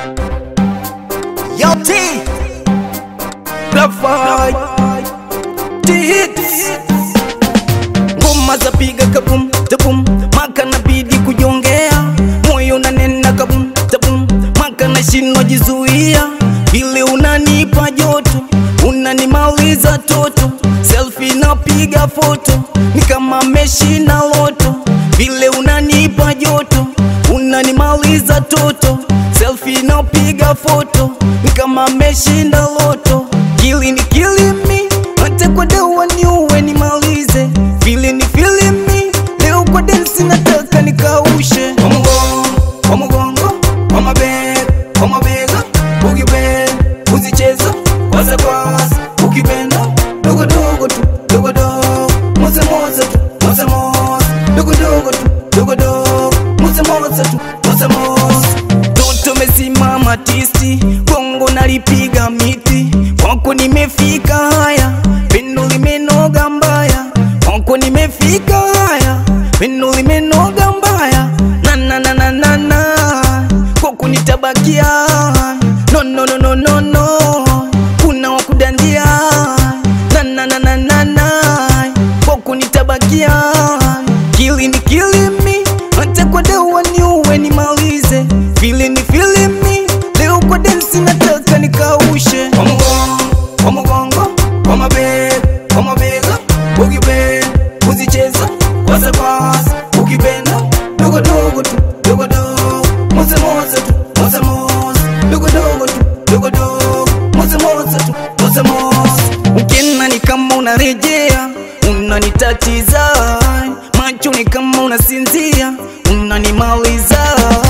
Yo T Black Fight T hits Ngoma za piga kabum tabum maka nabidi kujongea moyo unanena kabum tabum maka nashindwa jizuia vile unanipa joto unanimaliza toto selfie napiga foto ni kama meshi na loto vile unanipa joto unanimaliza toto selfie napiga foto ni kama meshinda loto kili ni kilimi hata kwa dawa niuwe nimalize vile ni filimi leo kwa densi nataka nikaushe kwa mgongo kwa mgongo kwa mabega kwa mabega ukipenda uzicheza kwaza kwaza ukipenda dogo dogo tu dogo dogo moza moza tu moza moza dogo dogo tu dogo dogo moza moza tu moza moza toto mesimama tisti bongo nalipiga miti kwako nimefika haya pendo limenoga mbaya kwako nimefika haya pendo limenoga mbaya na na na na na na kwako nitabakia no no no no no no kuna wakudandia na na na na na na kwako nitabakia kili ni kilimi hata kwa dawa niuwe nimalize vile ni filimi leo kwa densi nataka nikaushe kwa mgongo kwa mgongo kwa mabega kwa mabega ukipenda uzicheza kwaza kwaza ukipenda dogo dogo tu dogo dogo moza moza tu moza moza dogo dogo tu dogo dogo moza moza tu moza moza ukienda ni kama unarejea unanitatiza macho ni kama unasinzia unanimaliza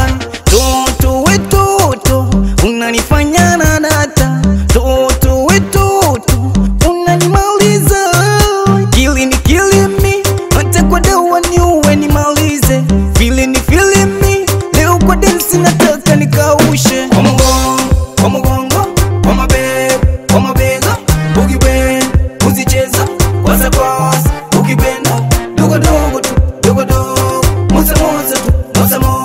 toto we toto unanifanya na data toto we toto unanimaliza kili ni kilimi hata kwa dawa niuwe nimalize vile ni filimi leo kwa densi nataka nikaushe kwa mgongo kwa mgongo kwa mabega kwa mabega ukipenda uzicheza kwaza kwaza ukipenda dogo dogo tu dogo dogo moza moza tu moza moza